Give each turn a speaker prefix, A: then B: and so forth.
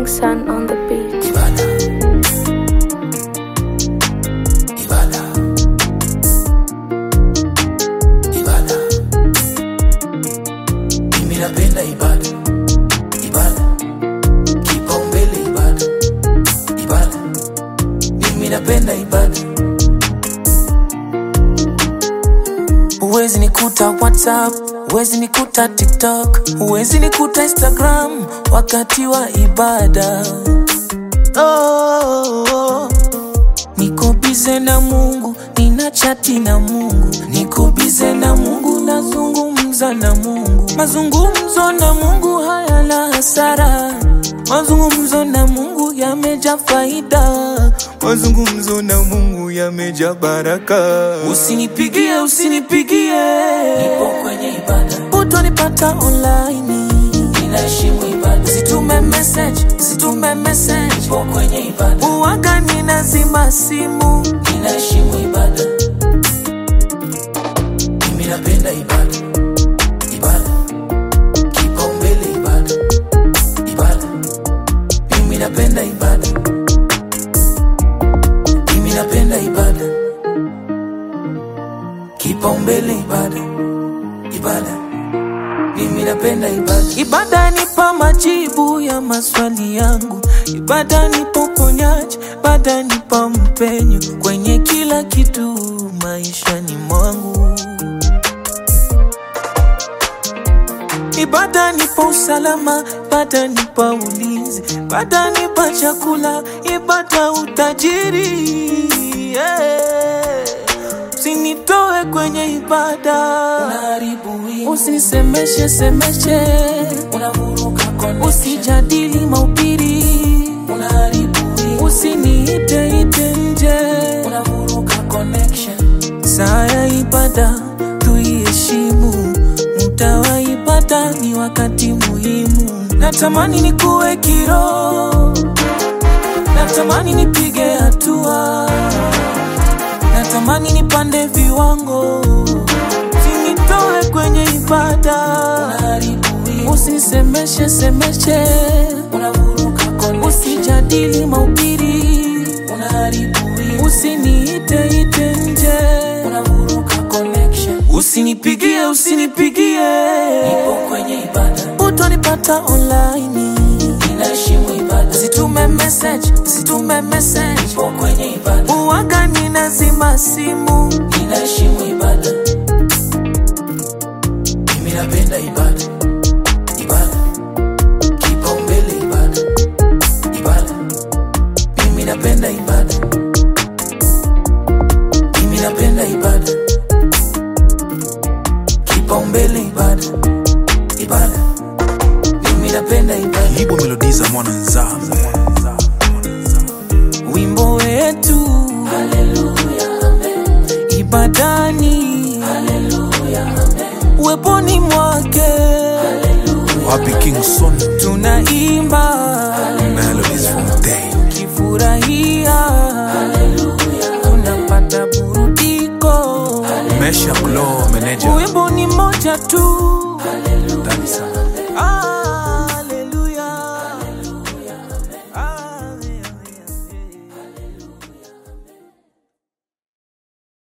A: Sun on the beat.
B: Ibada. Ibada. Ibada. Mimi napenda ibada. Ibada. Kipaumbele ibada. Ibada. Mimi napenda ibada. Huwezi nikuta WhatsApp, huwezi nikuta TikTok, huwezi nikuta Instagram wakati wa ibada. Oh, oh. Niko bize na Mungu, nina chati na Mungu, niko bize na Mungu, nazungumza na Mungu. Mazungumzo na Mungu hayana hasara, mazungumzo na Mungu yameja faida, mazungumzo na Mungu yameja baraka. Usinipigie, usinipigie, nipo kwenye ibada, utonipata online ninaheshimu ibada. Usitume message, usitume message, nipo kwenye ibada. Uwaga ninazima simu, ninaheshimu ibada. Mimi napenda ibada, ibada, kipaumbele ibada, ibada. Mimi napenda ibada, mimi napenda ibada, kipaumbele ibada, ibada. Mimi napenda ibada. Ibada nipa majibu ya maswali yangu, ibada nipa uponyaji, ibada nipa mpenyo kwenye kila kitu maishani mwangu. Ibada nipa usalama, ibada nipa ulinzi, ibada nipa chakula, ibada utajiri. Yeah. Usinitoe kwenye ibada, usinisemeshe semeshe, usijadili mahubiri, usiniite ite nje, saa ya ibada tuiheshimu, muda wa ibada ni wakati muhimu. Natamani nikuwe kiroho, natamani nipige hatua natamani nipande viwango, usinitoe kwenye ibada, usinisemeshe semeshe, usijadili mahubiri, usiniite ite nje, usinipigie usinipigie, utonipata online Usitume message, usitume message. Nipo kwenye ibada. Uwaga ninazima simu. Ninaheshimu ibada. Mimi napenda ibada. Ibada. Kipaumbele ibada. Ibada. Mimi napenda ibada. Mimi napenda ibada. Kipaumbele ibada. Ibada. Mimi napenda ibada.
C: Libo Melodies za mwana nzambe
B: wimbo wetu ibadani uweponi mwake
C: wapi King Son
B: tunaimba
C: Melodies Fontaine
B: kifurahia tunapata burudiko
C: Mesha Glow Manager
B: wimbo ni moja tu
C: Ndani sana